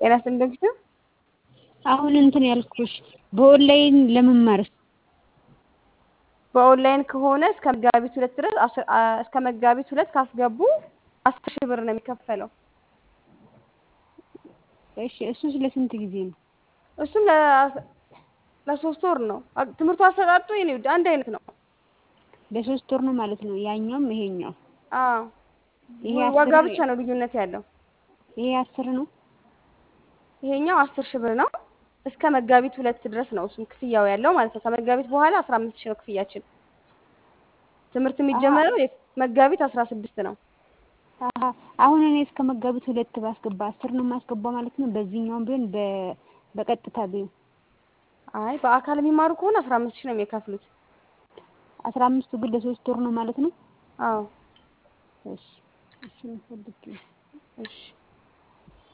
ጤና ስንደግፍ አሁን እንትን ያልኩሽ በኦንላይን ለመማርስ በኦንላይን ከሆነ እስከ መጋቢት ሁለት ድረስ አስር- አ- እስከ መጋቢት ሁለት ካስገቡ አስር ሺህ ብር ነው የሚከፈለው። እሺ እሱስ ለስንት ጊዜ ነው? እሱም ለ- ለሶስት ወር ነው። አ- ትምህርቱ አሰጣጡ የኔ ውድ አንድ አይነት ነው። ለሶስት ወር ነው ማለት ነው። ያኛውም ይሄኛው አዎ ይሄ ወ- አስር ዋጋ ብቻ ነው ልዩነት ያለው። ይሄ አስር ነው። ይሄኛው አስር ሺህ ብር ነው እስከ መጋቢት ሁለት ድረስ ነው እሱም ክፍያው ያለው ማለት ነው። ከመጋቢት በኋላ አስራ አምስት ሺህ ነው ክፍያችን። ትምህርት የሚጀመረው የ- መጋቢት አስራ ስድስት ነው። አሀ አሁን እኔ እስከ መጋቢት ሁለት ባስገባ አስር ነው የማስገባው ማለት ነው። በዚህኛውም ቢሆን በ- በቀጥታ ቢሆን አይ በአካል የሚማሩ ከሆነ አስራ አምስት ሺህ ነው የሚከፍሉት። አስራ አምስቱ ግን ለሶስት ወር ነው ማለት ነው። አዎ እሺ እሺ ፈልጌ እሺ